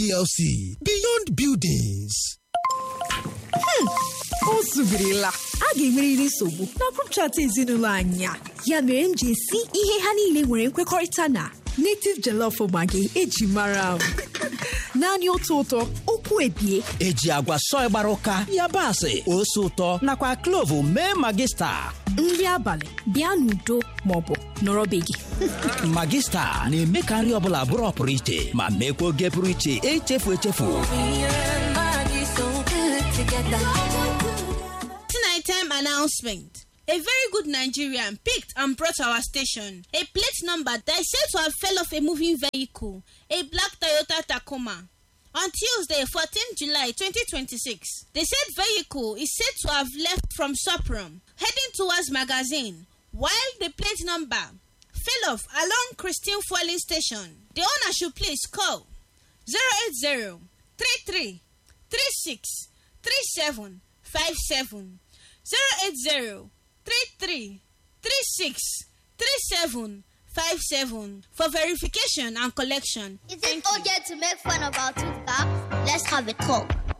plc beyond buildings o zubirila a ga-enwerịrị nsogbu na grup chat ezinụlọ anyị a ya mere m ji esi ihe ha niile nwere nkwekọrịta na native jollof maggi eji mara m naanị otu ụtọ okwu ebie eji agwa sọị gbara ụka yabasị ose ụtọ nakwa klovu mee magista nri abalị bịa n'udo maọbụ nọrọ be gị magista na-eme ka nri ọbụla bụrụ ọpụrụ iche ma meekwa oge pụrụ iche echefu echefu Nighttime announcement. A very good Nigerian picked and brought to our station a plate number that is said to have fell off a moving vehicle, a black Toyota Tacoma. On Tuesday, 14 July 2026, the said vehicle is said to have left from Soprum, heading towards Magazine, while the plate number fell off along Christine Fueling Station. The owner should please call 080 33 36 37 57 080 33 36 37 57 for verification and collection. Is it okay to make fun of our tooth gap? Let's have a talk.